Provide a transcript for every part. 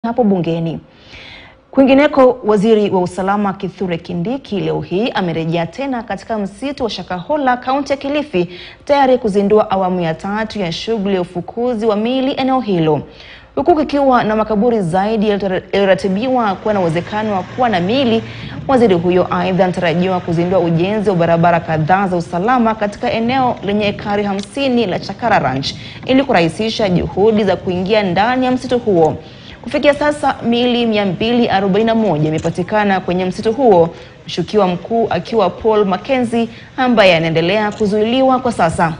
hapo bungeni. Kwingineko, waziri wa usalama Kithure Kindiki leo hii amerejea tena katika msitu wa Shakahola, kaunti ya Kilifi, tayari kuzindua awamu ya tatu ya shughuli ya ufukuzi wa miili eneo hilo, huku kikiwa na makaburi zaidi yaliyoratibiwa kuwa na uwezekano wa kuwa na miili. Waziri huyo aidha anatarajiwa kuzindua ujenzi wa barabara kadhaa za usalama katika eneo lenye ekari hamsini la Chakara Ranch ili kurahisisha juhudi za kuingia ndani ya msitu huo. Kufikia sasa miili 241 imepatikana kwenye msitu huo, mshukiwa mkuu akiwa Paul Mackenzie ambaye anaendelea kuzuiliwa kwa sasa.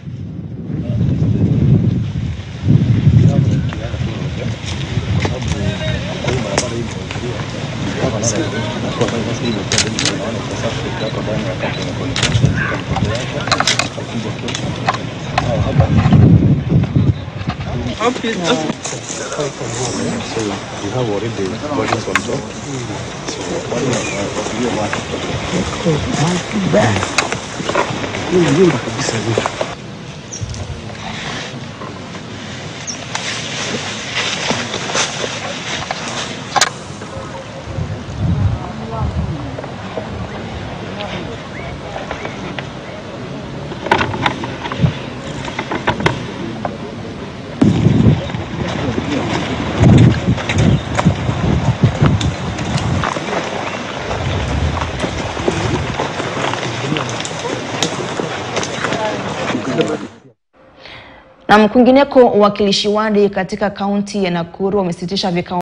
So you have already bodies on top. Na kwingineko, wawakilishi wadi katika kaunti ya Nakuru wamesitisha vikao